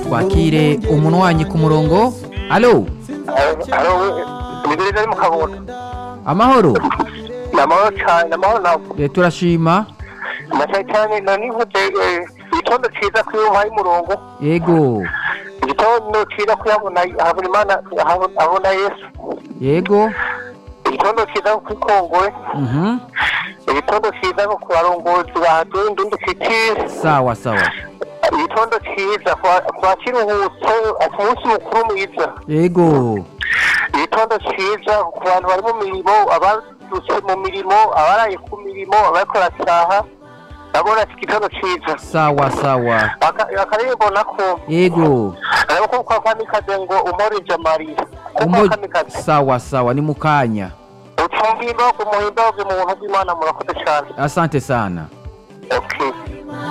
twakire umunywanyi ku murongo alo imigirire ari mu kabunda amahoro ni amahoro cyane ni amahoro ntabwo Eh, turashima amashyi cyane nani nkuze igitondo cyiza ko iyo ubaye umurongo yego igitondo cyiza ko yabona habura imana ahabona- abona yesu yego igitondo cyiza ko ikongore mhm, igitondo cyiza ko ku barongozi bahadundi ndushyikire sawa sawa igitondo cyiza kwa kiruhutso ku munsi mukuru mwiza yego igitondo cyiza ku bantu bari mu mirimo abadutse mu mirimo abaraye ku mirimo abakora saha ndabona igitondo cyiza sawa sawa Aka- akarembo nako yego ariko ko kwa kamikaze ngo umorije amarira ko kwa Umo- kamikaze sawa sawa ni mukanya ucumba imbago umuhimbago mu buntu bw'imana murakoze cyane asante sana okay